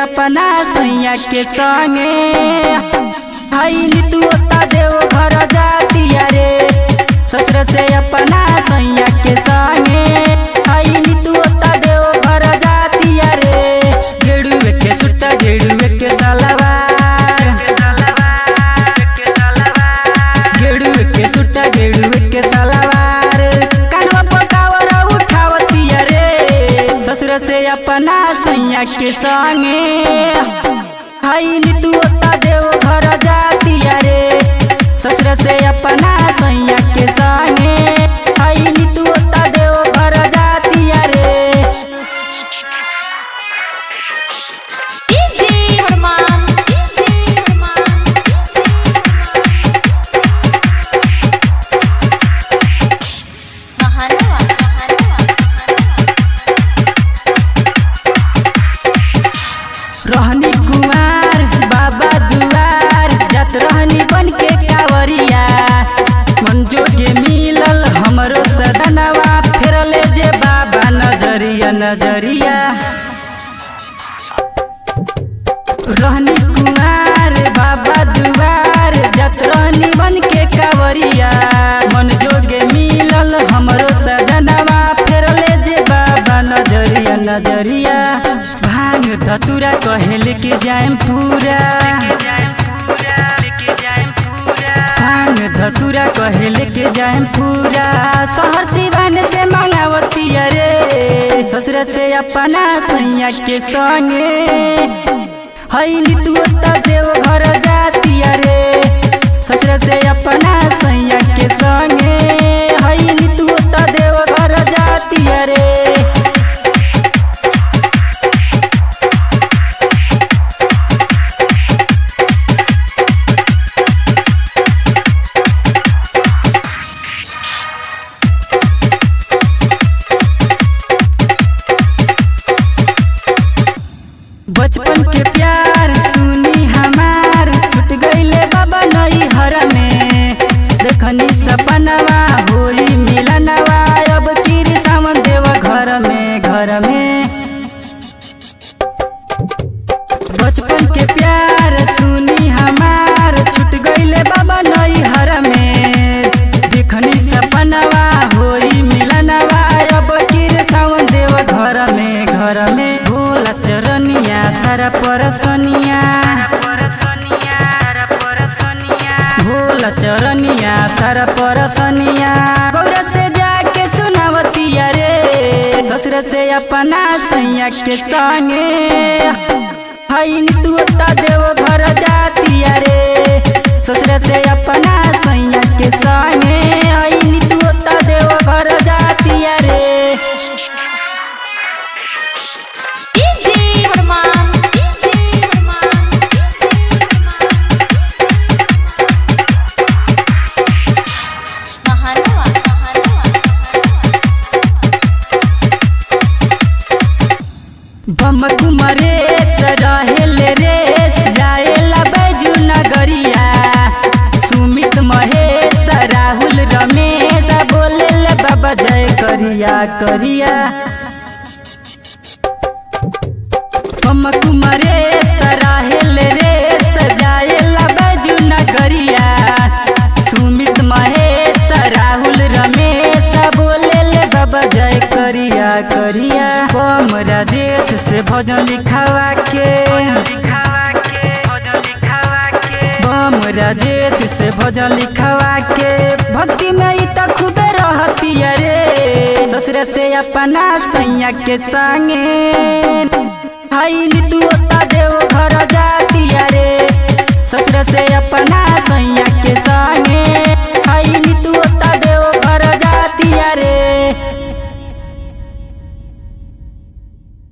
अपना सैया के संगे हई नीतू ओता देव घर जातिया रे ससुर से अपना सैया के संगे हई नीतू ओता देव घर जातिया रे गेड़ुए के सुट्टा गेड़ुए के सलवार गेड़ुए के सुट्टा गेड़ुए के सलवार कानवा पकावर उठावतिया रे ससुर से अपना सैया के संगे हई नीतू ओता देव घर जातिया रे ससुर से अपना सैया के संगे हई नीतू ओता देव घर जातिया रे डीजे हनुमान डीजे हनुमान महानवा महानवा रहनी कुमार बाबा दुआर जात रहनी बन के कावरिया मन जोगे मिलल हमरो सदनवा फेरले जे बाबा नजरिया नजरिया रहनी कुमार बाबा दुआर जात रहनी बन के कावरिया मन जोगे मिलल हमरो सदनवा फेरले जे बाबा नजरिया नजरिया भांग धतुरा कहे लेके जाएम पूरा भांग धतुरा कहे लेके जाएम पूरा शहर सिवान से मांगावती रे ससुर से अपना सैया के संगे हई नीतू ओता देव घर जातिया रे ससुर से अपना सैया के संगे हई नीतू ओता देव घर जातिया रे बचपन के प्यार सुनी हमार छूट गईले बाबा नई हर में देखनी सपनवा होई मिलनवा अब कीर सावन देव घर में घर में बचपन के प्यार सुनी हमार छूट गईले बाबा नई हर में देखनी सपनवा होई मिलनवा अब कीर सावन देव घर में घर में भोला चरनिया सारा परसनिया भोला चरनिया सारा परसनिया गौरा से जाके सुनावतिया रे ससुर से अपना सैया के संगे हई नीतू ओता देव घर जातिया रे ससुर से अपना सैया के संगे हई नीतू ओता देव घर जातिया रे डीजे हनुमान डीजे हनुमान महानवा महानवा बम कुमरे रहेल रेस जाएला बैजू नगरिया सुमित महेश राहुल रमेश बोले बाबा जय करिया करिया बम कुमरे रहेल रेस जाएला बैजू नगरिया सुमित महेश राहुल रमेश बोले बाबा जय करिया करिया बम राजेश से भजन लिखावा के बम राजेश से भजन लिखावा के भक्ति में ई त खूबे रहती रे ससुर से अपना सैया के संगे हई नीतू ओता देव घर जातिया रे ससुर से अपना सैया के संग